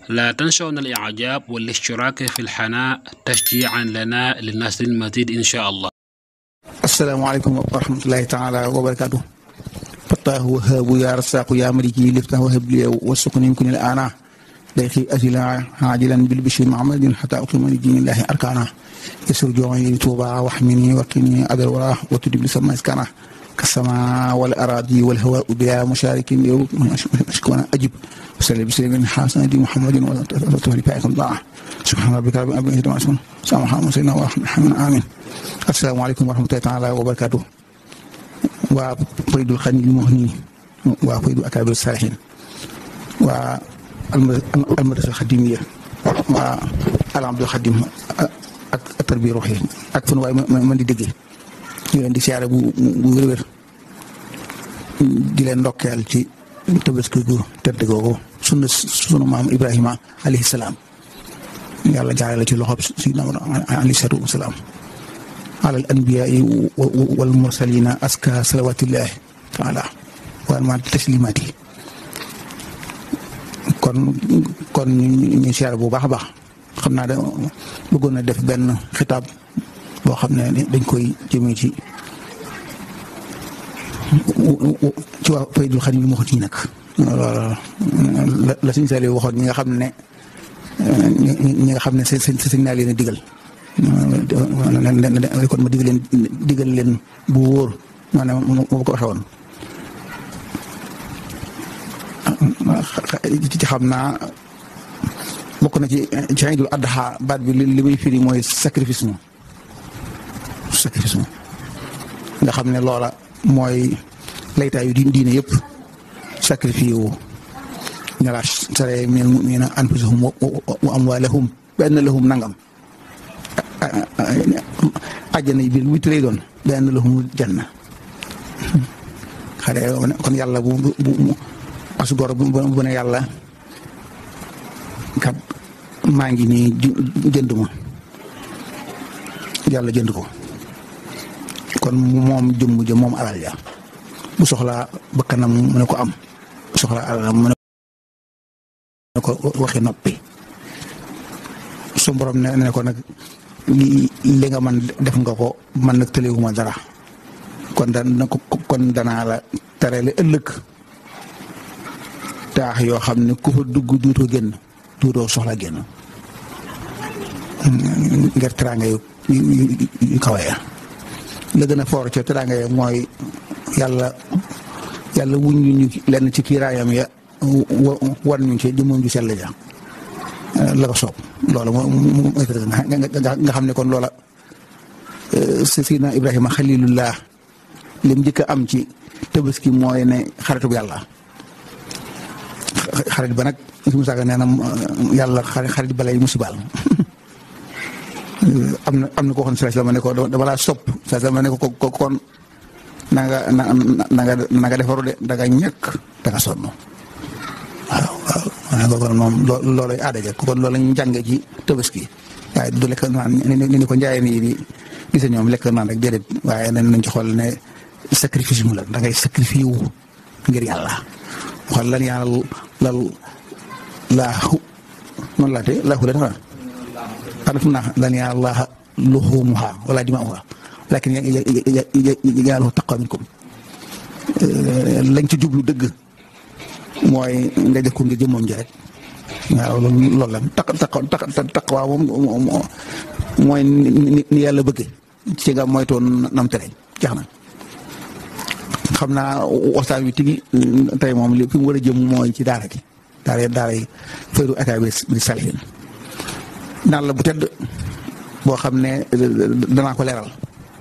لا تنسونا الإعجاب والاشتراك في القناة تشجيعا لنا لنشر المزيد إن شاء الله asalaamaaleykum wa rahmatulahi taala wa barakaatu fattaahu wahaabu yaa rasaqu yaa maliki liftahu habli wa sukuni kun il ana dayqi asila hajilan bil bishri muhammadin hatta uqima li dinillahi arkana yasur jooni tuuba waxmini waqini adal wala wa tudib li sama iskana kasama wal aradi wal hawa bila musharikin yow ashkuna ajib وسلم بسلم حسن محمد وتولي فائكم ضاع سبحان ربك رب العزة عما يصفون سلام على سيدنا محمد آمين السلام عليكم ورحمة الله تعالى وبركاته وفيد الخني المهني وفيد أكابر الصالحين والمدرسة الخديمية والعبد الخديم التربية الروحية أكفن واي من دي دقي ñu leen di siyaare bu bu wér-wér di leen ndokkeel ci tabaski gu tedd googu sunu sunu maam Ibrahima alayhi salaam yàlla jaarale ci loxob sidna alayhi salaatu wa salaam alal anbiyaai wal mursalina aska salawatillahi taala wa ma taslimaati kon kon ñu siyaare bu baax a baax xam naa da bëggoon na def benn xitaab boo xam ne dañ koy jëmee ci ci waa Faydul Xadim mu waxut yi nag la la suñu sali waxoon ñi nga xam ne ñi nga xam ne seen sëñ naa leen a digal kon ma digal leen digal leen bu wóor maanaam moo ko waxee woon ci xam naa bokk na ci ci Iidul Adha baat bi li muy firi mooy sacrifice mo sacrifice mo nga xam ne loola mooy laytaayu di diine yëpp sacrifice wu ne la sare min mu'minina anfusahum wa amwalahum benn lahum nangam àjjana yi biir witt lay doon benn lahum janna xale kon yàlla bu bu as gor bu bu ne yàlla kat maa ngi nii jënd ma yàlla jënd ko kon moom jëmm jëm moom alal ja bu soxlaa bakkanam mu ne ko am bu soxlaa alalam mu ne ko waxi noppi su borom ne ne ko nag li nga man def nga ko man nag tëlewuma dara kon da kon danaa la terele ëllëg taax yoo xam ne ku fa dugg duutoo génn duutoo soxla génn ngir teraanga yu yu kawe ya la gën a foor ca teraanga ya mooy yàlla yàlla wuñ ñu lenn ci kiiraayam ya wan ñu ci jëmmam ju sell ja la ko soob loola moo nga xam ne kon loola Seydina Ibrahima xalilullah lim njëkk a am ci tabaski mooy ne xaritub yàlla xarit ba nag si mu saaga nee na yàlla xarit balay musibaal am na am na koo xam ne sallallahu alayhi wasallam ne ko dama laa sopp sallallahu alayhi wasallam ne ko ko kon na nga na na nga na nga defaru de da nga ñàkk da nga sonn waaw waaw maanaam kon moom loo loolay aada ja kon loolu la ñu jàngee ci tabaski waaye du lekk naan ni ni ko njaayeen yi di gis ñoom lekk naan rek déedéet waaye nañ nañ ci xool ne sacrifice mu la da ngay sacrifice wu ngir yàlla xool lan yàlla lal laahu noonu laa te laahu la dafa xanaa fu mu naan lan yàlla luhumuha wala dimaa'uha lakin yàlla taqwa minkum lañ ci jublu dëgg mooy nga def ko ngir jëmmoom ji rek waaw loolu la taq taq taqwa moom mooy ni yàlla bëgge ci nga moytoon nam tere jax na xam naa waxtaan wi tigi tey moom li fi mu war a jëm mooy ci daara gi daara daara yi faydu akaabir bi salihin naan la bu tedd boo xam ne danaa ko leeral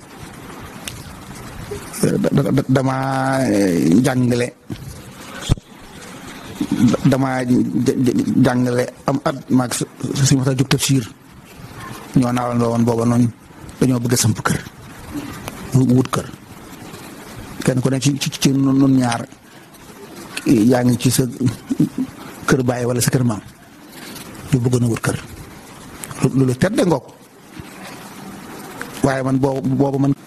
dama jàngale dama jàngale am at maag si ma jóg tafsir ñoo naalandoo woon booba noonu dañoo bëgg a samp kër wut kër kenn ku ne ci ci ci nun ñaar yaa ngi ci sa kër baay wala sa kër maam yu bëggoon a wut kër loolu tedd ngoog waaye man boobu boobu man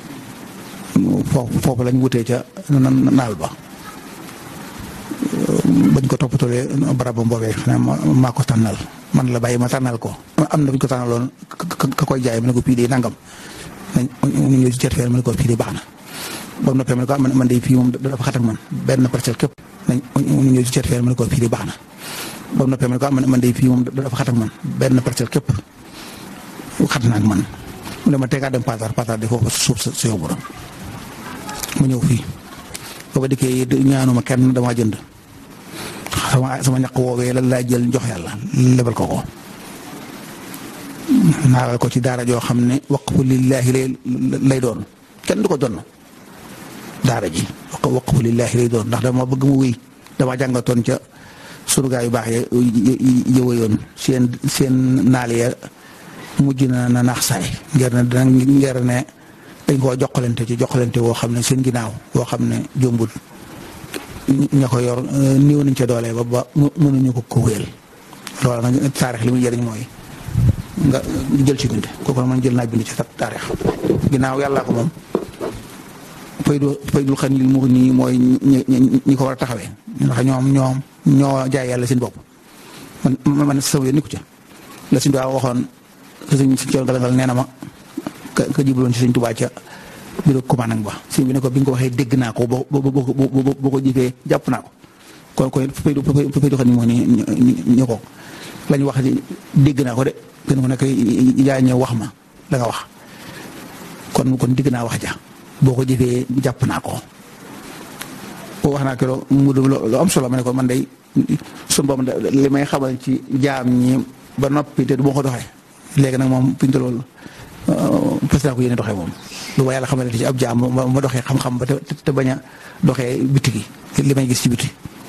foofu foofu lañ wutee ca naal ba bañ ko toppatoolee barabam boobee xanaa maa ko tànnal man la bàyyi ma tànnal ko am na bu ñu ko tànnaloon ka koy jaay ma ne ko fii de nangam nañ ñu ñëw ci certifié ma ne ko fii de baax na ba mu noppee ma ne ko man de fii moom dafa xat ak man benn parcelle képp nañ ñu ñëw ci certifié ma ne ko fii de baax na ba mu noppee ma ne ko man de fii moom dafa xat ak man benn parcelle képp xat na ak man mu ne ma tegaat dem Paatar Paatar de foofu suuf sa sa yóbbu mu ñëw fii booba dikkee ñaanuma kenn damaa jënd sama sama ñaq woowee lan laa jël jox yàlla lebal ko ko naaral ko ci daara joo xam ne waqfu lillaahi lay lay doon kenn du ko donn daara ji waqfu lillaahi lay doon ndax dama bëgg mu wéy dama jàngatoon ca sunu gaa yu baax ya yëwayoon seen seen naal ya mujj na na naax saay ngir ne dana ngir ne dañ koo joxalante ci joxalante woo xam ne seen ginnaaw woo xam ne jombul ña ko yor néew nañ ca doole ba ba mënuñu ko ko wéel loolu nag taarix li muy jëriñ mooy nga jël ci bind kooku nag man jël naa bind ci taarix ginnaaw yàllaa ko moom faydu faydul xan lil mu nii mooy ñi ko war a taxawee ndax ñoom ñoom ñoo jaay yàlla seen bopp man man sama yoon ni ko ca la suñu daa waxoon sëñ si coon galangal nee na ma ka ka jibloon ci sëñ Tuubaa ca bureau commandant ba sëñ bi ne ko bi nga ko waxee dégg naa ko boo boo boo ko jëfee jàpp naa ko kon kon fay fay du xam ni moo ni ñu ko la ñu wax dégg naa ko de gën ko nekk yaa ñëw wax ma la nga wax kon kon dégg naa wax ja boo ko jëfee jàpp naa ko wax naa ko mu lu am solo ma ne ko man day sun boobu li may xamal ci jaam ñi ba noppi te du ma ko doxee léegi nag moom fi ñu toll fas naa ko yéene doxee moom lu ma yàlla xamal ci ab jaam ma doxee xam-xam ba te bañ a doxee biti gi li may gis ci biti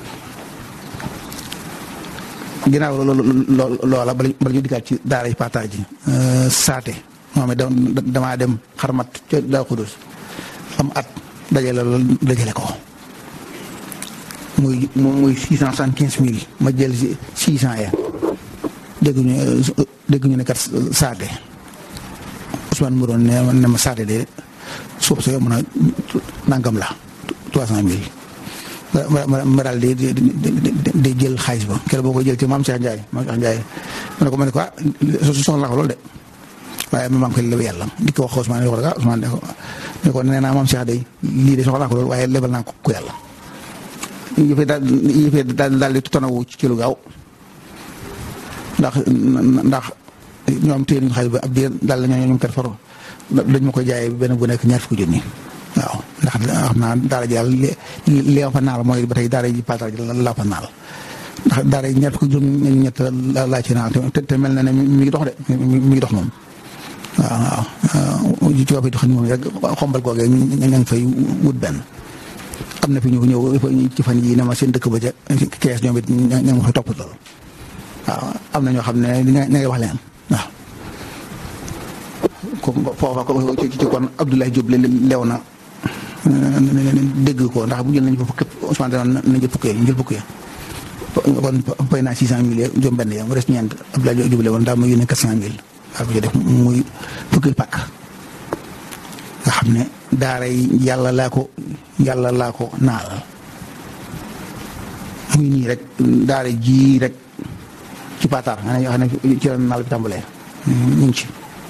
ginnaaw loola bala ñu dikkaat ci daara yi partage ji saate moom it damaa dem xarmat ca daa xudus am at dajale loolu dajale ko muy muy six cent soixante quinze mille ma jël si six cent ya dégg ñu dégg ñu ne kat saate Ousmane mu doon ne ma saate de suuf sa yomb na nangam la trois cent mille ma ma ma daal di di di jël xaalis ba keroog boo koy jël ci maam Cheikh Ndiaye maam Cheikh Ndiaye ma ne ko ma ne ko ah soxla ko loolu de waaye ma maam koy lebe yàlla di ko wax Ousmane wax dëgg ah Ousmane ne ko nee naa maam Cheikh de lii de soxla ko loolu waaye lebal naa ko ku yàlla. yëfee daal yëfee daal daal di tonawu ci lu gaaw ndax ndax ñoom téye nañu xaalis ba ab diir daal la ñoo ñoom kat faro dañ ma koy jaayee benn bu nekk ñaar fukki junni waaw ndax xam naa daara ji daal li li fa naal mooy ba tey daara ji paatar ji laa fa naal ndax daara ji ñaar fukki junni ñett laa ci naal te te mel na ne mi ngi dox de mi ngi dox moom waaw waaw ci wàllu xam moom rek xombal googee ñu ngi fay wut benn. am na fi ñu ñëw ci fan yii ne ma seen dëkk ba ca kees ñoom it ña nga ma fa topp lool waaw am na ñoo xam ne ña ngay wax leen waaw. foofa ci kon Abdoulaye Diop lew na dégg ko ndax bu jël nañu fa fukki Ousmane dana nañ jël fukki ñu jël fukki kon fay naa six cent mille juróom benn ya mu des ñeent Abdoulaye Diop lewoon daa ma yónnee quatre cent mille waaw ko ci def muy fukki pàkk nga xam ne daara yi yàlla laa ko yàlla laa ko naal muy nii rek daara ji rek ci paataar nga ne yoo xam ne ci la naal bi tàmbalee ñu ngi ci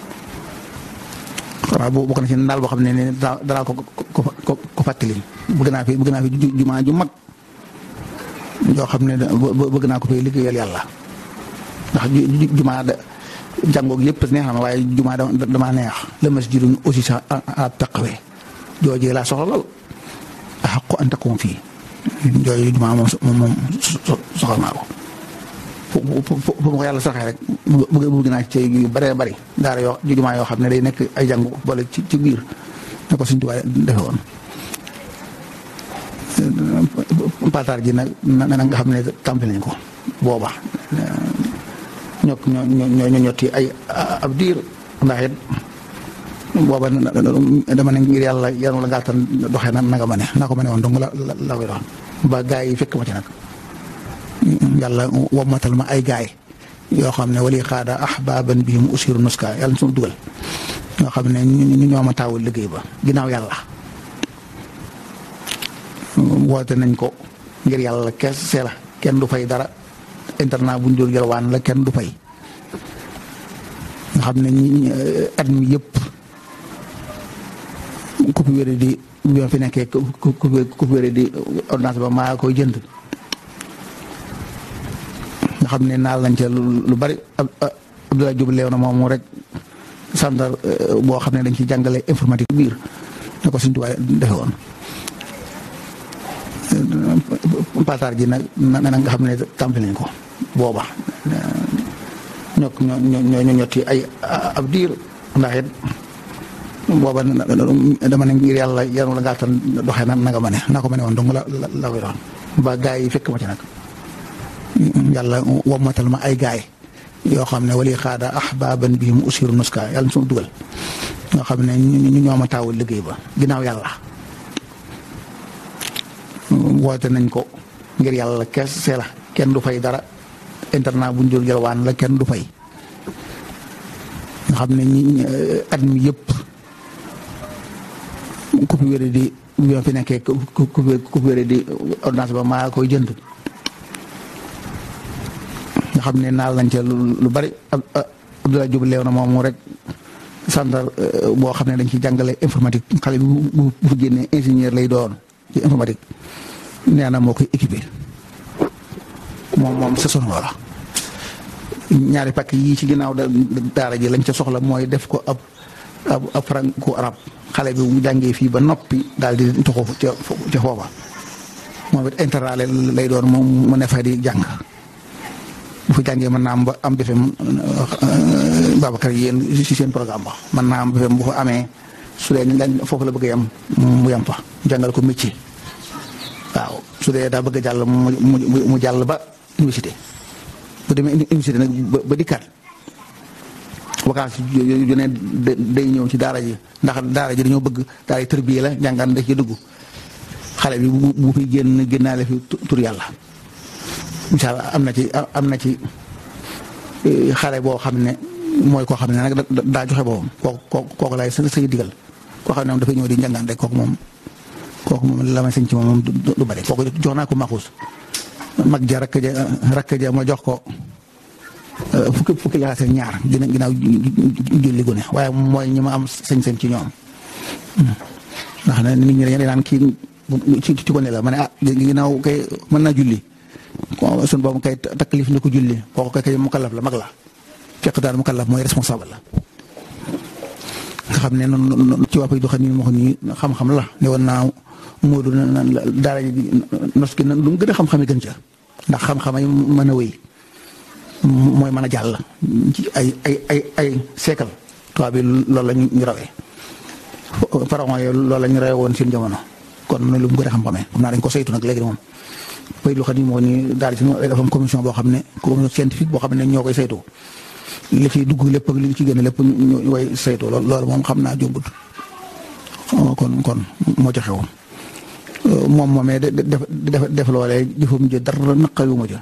waaw bokk na ci naal boo xam ne ne danaa ko ko ko fàttali bëgg naa fi bëgg naa fi jumaa ju mag yoo xam ne bëgg naa ko fay liggéeyal yàlla ndax jumaa da jàngoog yëpp neex na ma waaye jumaa dama neex la masjidun aussi sax a taqawee joojee laa soxla lool a xaqu an taqum fii jooju jumaa moom moom soxla naa ko fu fu ma ko yàlla saxee rek bëgg bëgg naa ci yu bëree bëri daara yoo jumaa yoo xam ne day nekk ay jàngu boole ci ci biir ne ko suñ tubaab defe woon pataar ji nag na nga xam ne tàmbali nañ ko booba ñoo ñoo ñoo ñotti ay ab diir ndax it booba dama ne ngir yàlla yàlla la gàttal doxee na nga ma ne naa ko ma ne woon donc la la koy dox ba gaay yi fekk ma ci nag yàlla wommatal ma ay gaay yoo xam ne wali xaada ahbaban bihim usiru nuska yàlla suñu dugal yoo xam ne ñu ñoo ma taawul liggéey ba ginnaaw yàlla woote nañ ko ngir yàlla kese la kenn du fay dara internat bu ñu doon yalwaan la kenn du fay nga xam ne ñi at mi yëpp ku fi wéré di bi ma fi nekkee ku ku ku fi wéré di ordonnance ba maa koy jënd nga xam ne naal nañ ca lu bari Abdoulaye Diop leew na moom rek centre boo xam ne dañ ci jàngale informatique biir ne ko suñu tubaab defe woon pataar ji nag na nga xam ne tàmbali nañ ko booba ñokk ñoo ñoo ñotti ay ab diir ndax it booba dama ne ngir yàlla yanu la ngaa tan doxee na nga ma ne naa ko ma ne woon dong la la koy doon ba gaa yi fekk ma ci nag yàlla wommatal ma ay gaay yoo xam ne wali xaada ahbaban bi mu usiru nuska yàlla na suma dugal nga xam ne ñu ñoo ma taawul liggéey ba ginnaaw yàlla woote nañ ko ngir yàlla kese la kenn du fay dara internat bu ñu doon yalwaan la kenn du fay nga xam ne ñi at mi yëpp ku fi wéré di bi ma fi nekkee ku ku ku fi wéré di ordonnance ba maa koy jënd nga xam ne naal nañ ca lu bari Abdoulaye Diop leew na moom rek centre boo xam ne dañ ci jàngale informatique xale bi bu bu génnee ingénieur lay doon ci informatique nee na moo koy équipé moom moom saison loola ñaari pàkk yii ci ginnaaw daara ji lañ ca soxla mooy def ko ab ab ab franco arab xale bi mu jàngee fii ba noppi daal di toxu ca ca foofa moom it internat lay doon moom mu ne fa di jàng bu fa jàngee mën naa am ba am BFEM Babacar yéen si seen programme ba mën naa am BFEM bu fa amee su dee foofu la bëgg a yem mu yem fa jàngal ko métier waaw su dee daa bëgg a jàll mu mu jàll ba université bu demee université nag ba dikkaat vacances yu ne day ñëw ci daara ji ndax daara ji dañoo bëgg daara ji tërbiye la jàngaan da ci dugg xale bi bu bu fi génn génnaale fi tur yàlla incha allah am na ci am na ci xale boo xam ne mooy koo xam ne nag daa joxe boppam kooku kooku laay sa say digal koo xam ne moom dafay ñëw di njàngaan rek kooku moom kooku moom la may sëñ ci moom moom du bari kooku jox naa ko maxuus mag ja rakk ja rakk ja ma jox ko fukki fukki laxaas ak ñaar dina ginnaaw julli gune waaye mooy ñi ma am sañ-sañ ci ñoom ndax ne nit ñi dañu naan kii ci ci gone la ma ne ah ginnaaw kay mën naa julli sun boobu kay taklif ni ko julli kooku kay kay mukallaf la mag la fekk daal mukallaf mooy responsable la nga xam ne noonu ci wàpp yi doxa nii moo xam ni xam-xam la ne woon naa Moodu na daara ji nos gi lu mu gën a xam-xam yi gën ca ndax xam-xam yi mën a wéy mooy mën a jàll ci ay ay ay ay siècle tubaab bi loolu la ñu rawee pharaon yi loolu la ñu rawee woon seen jamono kon lu mu gën a xam-xamee xam naa dañ ko saytu nag léegi moom bay lu xam ni moo ni daal ci dafa am commission boo xam ne commission scientifique boo xam ne ñoo koy saytu li ciy dugg lépp ak li ci génn lépp ñu koy saytu loolu moom xam naa jombut kon kon moo ci xew moom moomee def def def loolee jëfam ji dara naqayu ma ca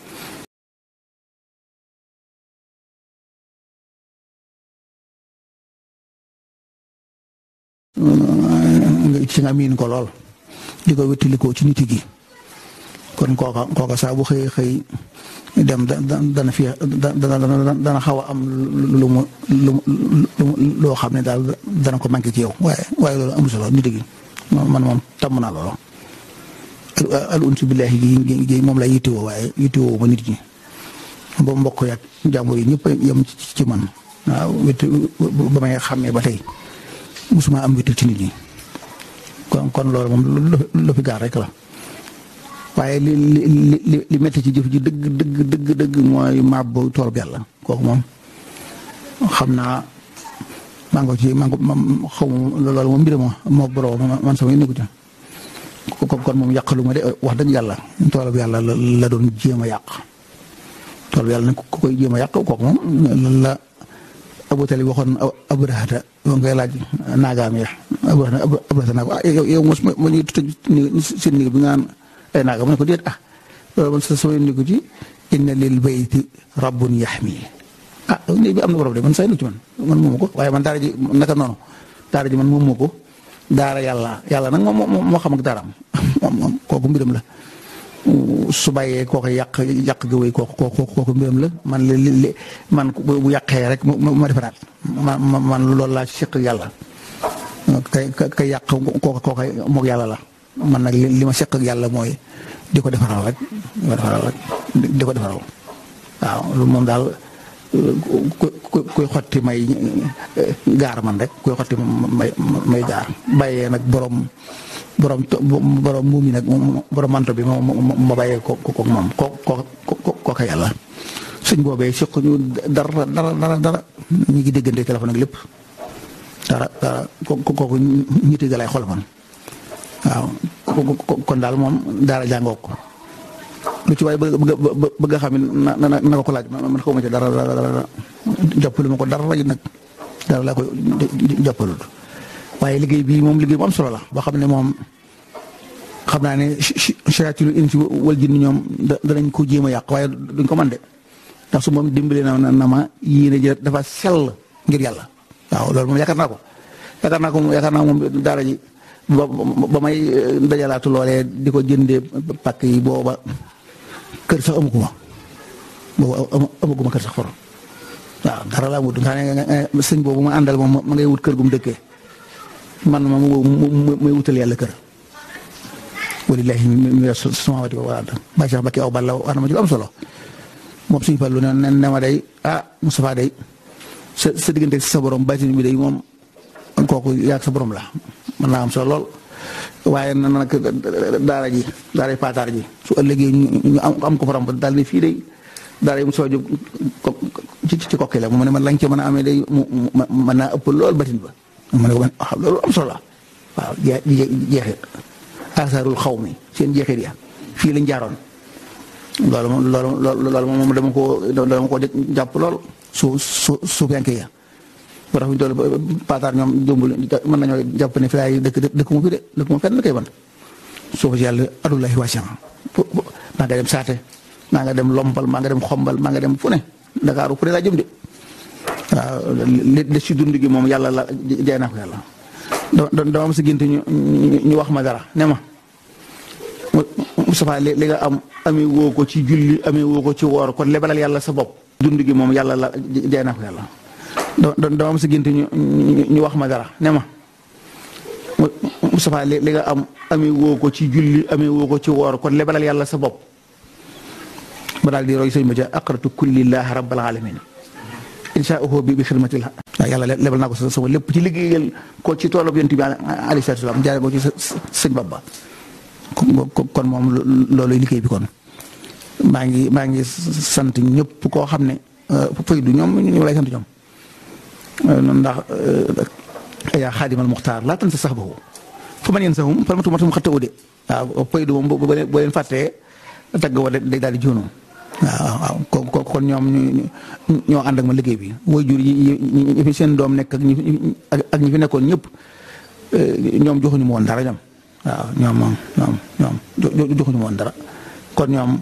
ci nga miin ko lool di ko wéttalikoo ci nit gi kon kooka kooka saa bu xëy xëy dem da dana fi dana dana xaw a am lu mu lu loo xam ne daal dana ko manqué ci yow waaye waaye loolu amul solo nit gi man moom tàmm naa loolu al unsu billahi gi gi moom la yittewoo waaye yittewoo ma nit ñi ba mbokk yak jàmbur yi ñëpp yem ci man waaw wét ba may xàmmee ba tey musuma am wéttal ci nit ñi kon kon loolu moom lu fi gaar rek la waaye li li li li métti ci jëf ji dëgg dëgg dëgg dëgg mooy màbb tool bi yàlla kooku moom xam naa maa ngi ci maa ngi xaw ma loolu moom mbir ma moo borom man sama yëngu ci kon moom yàqalu ma de wax dëgg yàlla tool bi yàlla la doon jéem a yàq tool bi yàlla nag ku koy jéem a yàq kooku moom la Abu Talib waxoon Abrahata ba nga koy laaj naagaam ya Abrahata Abrahata naa ko ah yow yow mos ma ma ñuy tëj seen néeg bi nga naan ay naaga mu ne ko déet ah loolu man sa sama yëngu ci inna lil bayti rabbun yaxmi ah néeg bi am na borom de man say lu ci man man moomu ko waaye man daara ji naka noonu daara ji man moomu ko daara yàlla yàlla nag moom moo xam ak daaraam moom moom kooku mbiram la su bàyyee kooku yàq yàq gi wéy kooku kooku kooku mbiram la man li li man bu yàqee rek ma defaraat man man loolu laa seq yàlla kay kay yàq kooku kooku moog yàlla la man nag li ma seq ak yàlla mooy di ko defaral rek di ko defaral rek di ko defaral waaw loolu moom daal ku kuy xotti may gaar man rek kuy xotti may may gaar bàyyee nag borom borom borom muum yi nag borom manto bi ma bàyyee ko ko moom ko ko ko ko yàlla suñ boobee suq ñu dara dara dara dara ñu ngi déggante téléphone ak lépp dara dara kooku ñitti ga lay xol man waaw kon daal moom daara jàngoo ko lu ci waaye bëgg bëgg a xam na na na ko ko laaj man xaw ma ci dara dara dara jàppalu ma ko dara rek nag dara laa koy jàppalul waaye liggéey bii moom liggéey bu am solo la boo xam ne moom xam naa ne shayaatiinul insi wal jinni ñoom danañ ko jéem a yàq waaye duñ ko mën de ndax su moom dimbali na na ma yéene ji dafa sell ngir yàlla waaw loolu moom yaakaar naa ko yaakaar naa ko yaakaar naa moom daara ji ba ba may dajalaatu loolee di ko jëndee pàkk yi booba kër sax amu ko ma booba amu ko ma kër sax for waaw dara laa wut nga ne sëñ boobu ma àndal moom ma ngay wut kër gu mu dëkkee man ma muy wutal yàlla kër walillahi mi samawati wal ard ba Cheikh Bakki aw balla wax na ma ci lu am solo moom suñu fallu ne ne ma day ah Moustapha day sa sa diggante sa borom baatin bi day moom kooku yaag sa borom la mën naa am solo lool waaye na nag daara ji daara paataar ji su ëllëgee ñu am ko faram daal ne fii day daara yi mu soo jóg ci ci kokki la mu ne man lañ ca mën a amee day mu mën naa ëpp lool batin ba mu ne ko man loolu am solo la waaw jeexit asaarul xaw mi seen jeexit ya fii lañ jaaroon loolu moom loolu loolu moom dama ko dama ko jàpp lool su su su fenkee ya ba tax ñu toll paataar ñoom jombul mën nañoo jàpp ne fi laay dëkk dëkk mu fi de dëkk mu fenn kay ban suufu si yàlla adullahi wasi'a maa nga dem saate maa nga dem lompal maa nga dem xombal maa nga dem fu ne Ndakaaru fu ne laa jëm de waaw li li si dund gi moom yàlla la jaay naa ko yàlla dama am si gént ñu ñu wax ma dara ne ma Moustapha li nga am amee woo ko ci julli amee woo ko ci woor kon lebalal yàlla sa bopp dund gi moom yàlla la jaay naa ko yàlla dama am si gént ñu ñu wax ma dara ne ma Moustapha li nga am amee woo ko ci julli amee woo ko ci woor kon lebalal yàlla sa bopp ba daal di roy sëñ ma ca aqratu kullillah rabbal alamin inshaahu bi bi xidmatil waaw yàlla lebal naa ko sama lépp ci liggéeyal ko ci toolub yonent bi alayhi salaatu salaam jaare ko ci sëñ Bamba kon moom loolu liggéey bi kon maa ngi maa ngi sant ñëpp koo xam ne faydu ñoom ñu lay sant ñoom ndax yaa xaadimal muxtaar laa tan sa sax boobu fu man yéen saxum falmatu matum xatta ude waaw faydu moom boo leen fàttee tagg wa day daal di joonu waaw waaw kon ñoom ñoo ànd ak ma liggéey bi woy jur yi ñi fi seen doom nekk ak ñi ak ñi fi nekkoon ñëpp ñoom joxuñu ma woon dara ñoom waaw ñoom moom ñoom ñoom joxuñu ma woon dara kon ñoom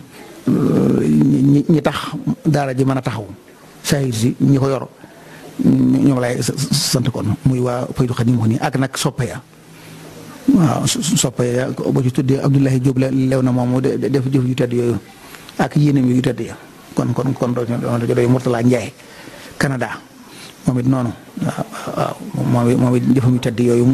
ñi ñi tax daara ji mën a taxaw saahir si ñi ko yor ñoom lay sant kon muy waa Faydu Xadim wax nii ak nag soppe ya waaw soppe ya boo ci tuddee Abdoulaye Diop lew na moom def jëf yu tedd yooyu ak yéenam yu tedd ya kon kon kon doo doy Mourtala Ndiaye Canada moom it noonu waaw waaw moom it jëfam yu tedd yooyu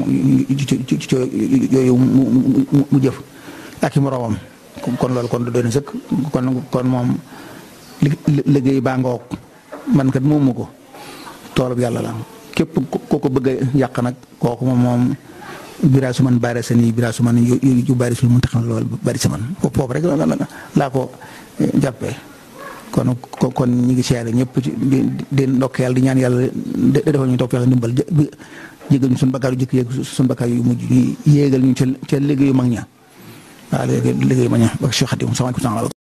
yooyu mu jëf ak i moroomam kon loolu kon doy na sëkk kon kon moom liggéey baa ngoog man kat moomu ko toolub yàlla la képp ku ko bëgg a yàq nag kooku moom moom biraa su man baari sa nii biraa su man yu yu bari sul mun taxam loolu bari sa man foofu rek laa ko jàppee kon kon ñi ngi siyaare ñëpp ci di ndokk yàlla di ñaan yàlla defal ñu topp yàlla ndimbal jégal ñu suñu bakkaar yu jëkk yeeg suñu bakkaar yu mujj yi yéegal ñu ca ca liggéeyu mag ña waaw liggéeyu mag ña ba Cheikh Xadim sama